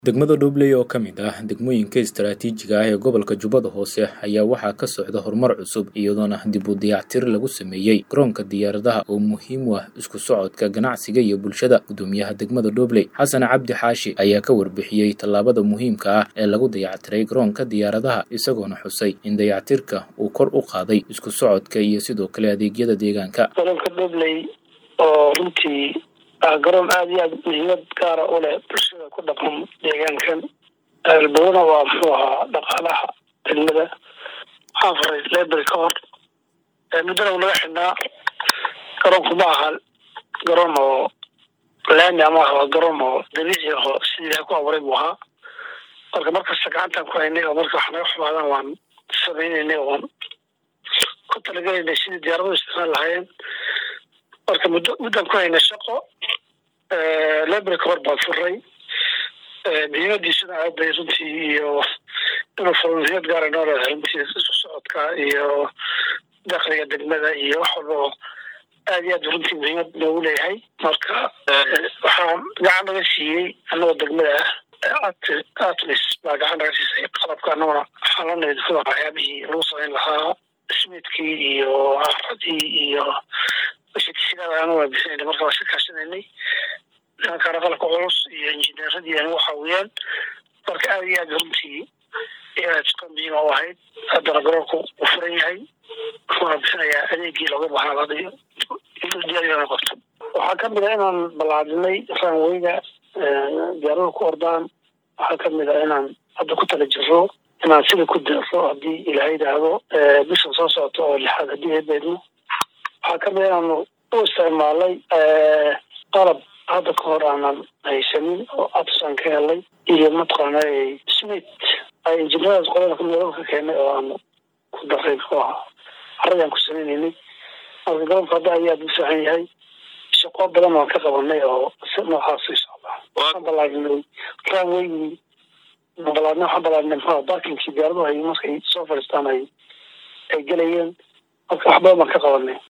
degmada Dhobley oo ka mid ah degmooyinka istaraatiijiga ah ee gobolka Jubbada Hoose ayaa waxaa ka socda horumar cusub iyadoona dib u dayactir lagu sameeyey garoonka diyaaradaha oo muhiim u ah isku socodka ganacsiga iyo bulshada gudoomiyaha degmada Dhobley xasan cabdi xaashi ayaa ka warbixiyey tallaabada muhiimka ah ee lagu dayactiray garoonka diyaaradaha isagoona xusay in dayactirka uu kor u qaaday isku socodka iyo sidoo kale adeegyada deegaanka garoonka Dhobley oo runtii ah garoon aada iyo aada muhiimad gaara u leh bulshada ku dhaqan deegaankan albadana waa muxuu ahaa dhaqaalaha degmada waxaan faray lebel ka hor muddana naga xidhnaa garoonku ma aha garoon oo laami ama aha waa garoon oo dabiici aho sidii ilahay ku abuuray buu ahaa marka markasta gacantaan ku haynay oo marka wax naga xumaadaan waan samaynaynay oon ku talagelaynay sidii diyaaradu isticmaal lahaayeen marka muddo muddaan ku haynay shaqo lebel ka hor baan furay muhiimadiisuna aad bay runtii iyo inuu furo muhiimad gaara noo leedahay runtii isku socodka iyo dakhliga degmada iyo wax walba oo aad iyo aad runtii muhiimad noogu leeyahay marka waxaa gacan naga siiyey annagoo degmada ah atlis baa gacan naga siisay qalabka annaguna waxaan la nimid muxuu ahaa waxyaabihii lagu samayn lahaa smidkii iyo caradii iyo shirkadaana bixinayna marka waa ka kaashanaynay nimankaana qalabka culus iyo injineeradii anagu caawiyeen marka aada iyo aad runtii shaqo muhiima u ahayd haddana garoonku uu furan yahay wuxuuna bixinayaa adeegii looga bahnaaday diyaariyana qabto waxaa kamid ah inaan ballaadinay ranweyga diyaarada ku ordaan waxaa kamid ah inaan hadda ku tala jiro inaan sida ku deeqo haddii ilaha yidhaahdo bishan soo socota oo lixaad haddii eebeedno waxaa kamid inaanu u isticmaalay qalab hadda ka hor aanan haysanin oo absan ka helay iyo mataqaana smith ay injineeradaas qolada kamidaba ka keenay oo aanu ku daray muxuu ahaa carradii aan ku sameynaynay marka garoonka hadda ayaa u fiican yahay shaqo badan waan ka qabanay oo si noocaas u socda waxaan balaadinay ranweygii balaadna waxaan balaadinay muxuu barkinkii diyaaraduhu ay markay soo fadhiistaan ay ay gelayeen marka wax badan baan ka qabanay